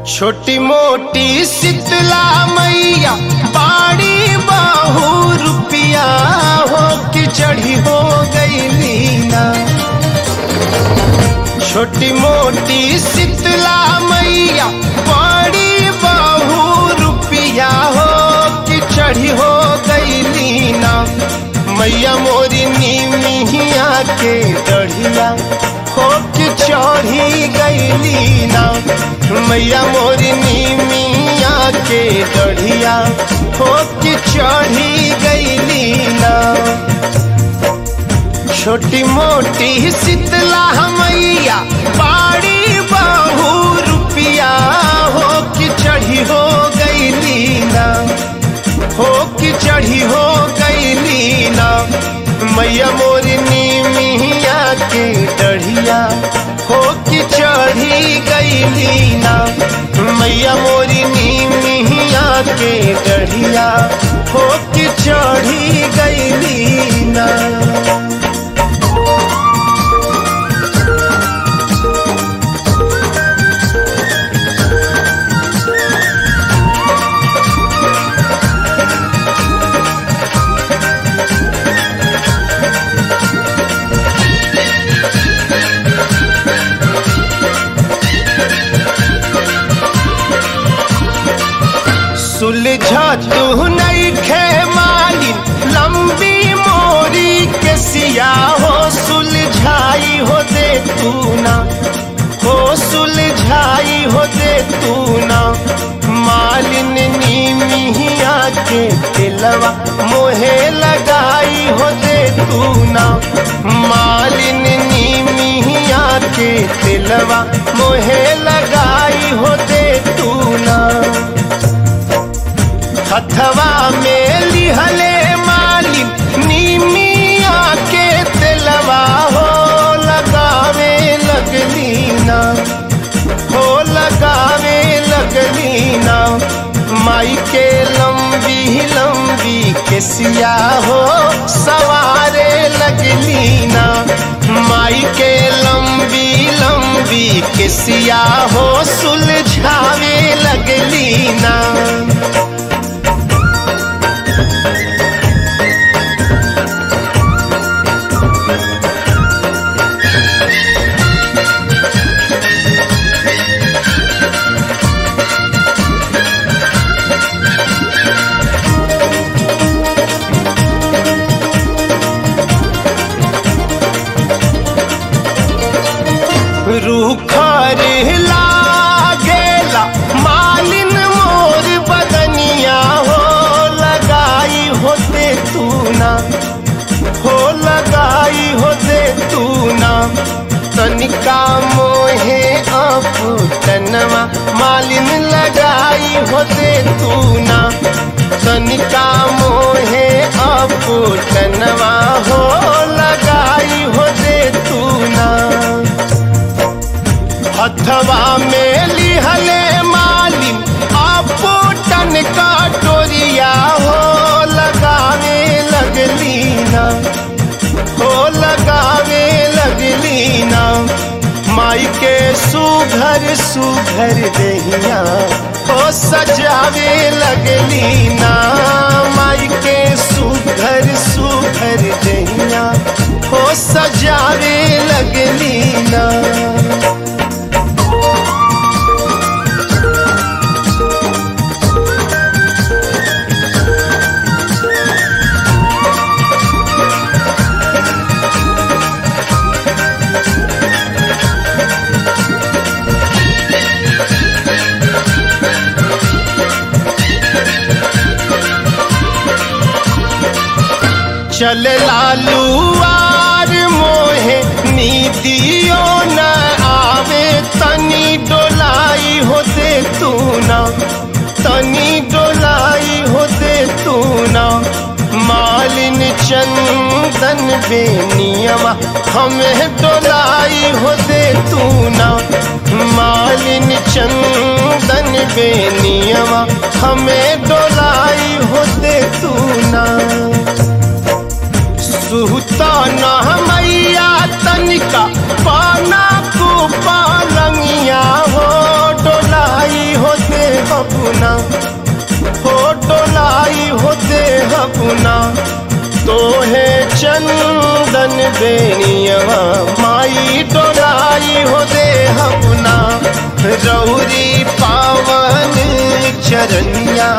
छोटी मोटी शीतला मैया बाड़ी बाहू रुपिया हो कि चढ़ी हो गई लीना छोटी मोटी शीतला मैया बाड़ी बाहू रुपिया हो कि चढ़ी हो गई लीना मैया मोरी नीमिया के डढ़िया हो कि चढ़ी गई ना मैया मोरी नीमिया के डढ़िया हो कि चढ़ी गई ना छोटी मोटी शीतला मैया बाड़ी बाहू रुपिया हो कि चढ़ी हो गई ना हो कि चढ़ी हो गई ना मैया मोरी नीमिया के डढ़िया हो कि चढ़ी गई ना मैया मोरी नीमिया के डढ़िया हो कि चढ़ी गई ना सुलझा तू नहीं खे मालिन लंबी मोरी के सिया हो सुलझाई हो दे तू ना हो सुलझाई हो दे तू ना मालिन नीमिया के दिलवा मोहे लगाई हो दे तू ना मालिन नीमिया के दिलवा मोहे लगाई हो दे तू ना हथवा में लिहले मालिन नीमिया के तेलवा हो लगावे लगली ना हो लगावे लगली ना माई के लंबी लंबी के सिया हो सवारे लगली ना माई के लंबी लंबी के सिया हो सुलझावे लगली ना रूखर लागेला मालिन मोर बदनिया हो लगाई होते तू ना हो लगाई होते तू ना तनिका मोहे तनवा मालिन लगाई होते तू ना तनिका मोहे तनवा हो लगाई होते तू ना हथवा में लिहले मालिन आपो टन का टोरिया हो लगावे लगली ना हो लगावे लगली ना माई के सुघर सुघर दहिया हो सजावे लगली ना माई के सुघर सुघर दहिया हो सजावे लगली ना चल लालू आर मोहे नीतियो न आवे तनी डोलाई होते तू ना तनी डोलाई होते तू ना मालिन चंदन बेनियमा हमें डोलाई होते तू ना मालिन चंदन बेनियमा हमें डोलाई होते तू ना सुहता न मैया तनिका पाना को पालंगिया हो डोलाई हो हुना तोहे चंदन बेनियवा माई डोलाई हो दे हमुना रौरी पावन चरनिया